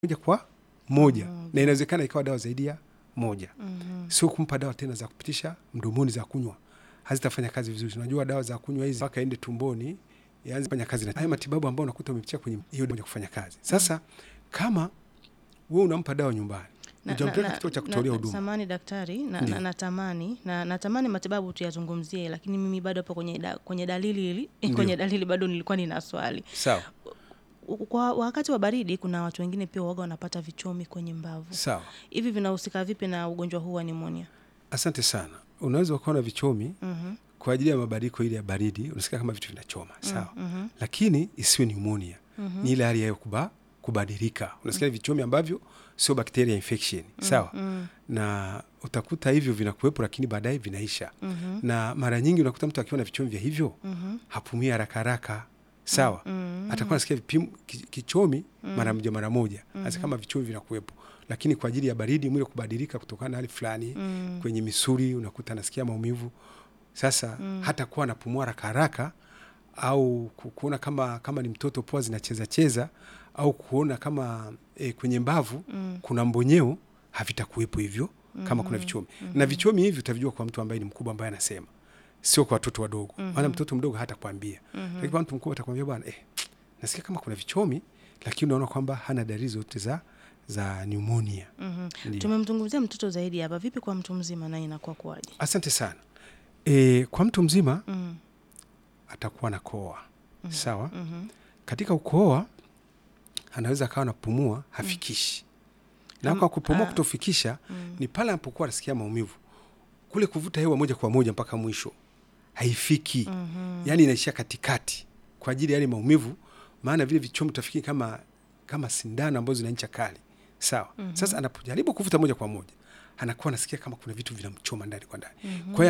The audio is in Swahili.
moja kwa moja na inawezekana ikawa dawa zaidi ya moja Mhm. sio kumpa dawa tena za kupitisha mdomoni za kunywa hazitafanya kazi vizuri unajua dawa za kunywa hizi mpaka ende tumboni yaanze kufanya kazi na haya matibabu ambayo unakuta umepitia kwenye hiyo moja kufanya kazi sasa kama wewe unampa dawa nyumbani Na- ujampeleka na- kituo cha na- kutolea na- huduma Samahani daktari, na, Ndio. na, natamani na, natamani matibabu tuyazungumzie, lakini mimi bado hapo kwenye, da, kwenye dalili hili kwenye dalili bado nilikuwa nina swali. sawa U- Kwa wakati wa baridi, kuna watu wengine pia waga wanapata vichomi kwenye mbavu. sawa Hivi vinahusika vipi na ugonjwa huu wa nimonia? asante sana unaweza ukawa na vichomi Mhm, kwa ajili ya mabadiliko ile ya baridi unasikia kama vitu vinachoma sawa mhm, lakini isiwe pneumonia mhm, ni ile hali yayo kuba, kubadilika unasikia vichomi ambavyo sio bacteria infection sawa mhm, na utakuta hivyo vinakuwepo lakini baadaye vinaisha mhm, na mara nyingi unakuta mtu akiwa na vichomi vya hivyo mhm, hapumui haraka haraka sawa mhm, atakuwa nasikia vipim, ki- kichomi mara moja mara moja hasa kama vichomi vinakuwepo lakini kwa ajili ya baridi mwili kubadilika kutokana na hali fulani mhm, kwenye misuli unakuta anasikia maumivu sasa hata kuwa anapumua haraka haraka au ku- kuona kama kama ni mtoto pua zinacheza cheza au kuona kama e, kwenye mbavu Mm. kuna mbonyeo havitakuwepo hivyo kama kuna vichomi na vichomi hivi utavijua kwa mtu ambaye ni mkubwa ambaye anasema sio kwa watoto wadogo maana mtoto mdogo hata kwambia lakini kwa mtu mkubwa atakwambia bwana eh, nasikia kama kuna vichomi lakini unaona kwamba hana dalili zote za za pneumonia mhm. Ndio. Tumemzungumzia mtoto zaidi hapa, vipi kwa mtu mzima naye inakuwa kuwaje? asante sana e, kwa mtu mzima Mhm, atakuwa na koa sawa mhm, katika ukoa anaweza akawa napumua hafikishi na kwa kupumua kutofikisha ni pale anapokuwa anasikia maumivu kule kuvuta hewa moja kwa moja mpaka mwisho haifiki mhm, yaani inaishia katikati kwa ajili ya yale maumivu maana vile vichomi utafikiri kama kama sindano ambazo zina ncha kali sawa sasa anapojaribu kuvuta moja kwa moja anakuwa anasikia kama kuna vitu vinamchoma ndani kwa ndani kwa hiyo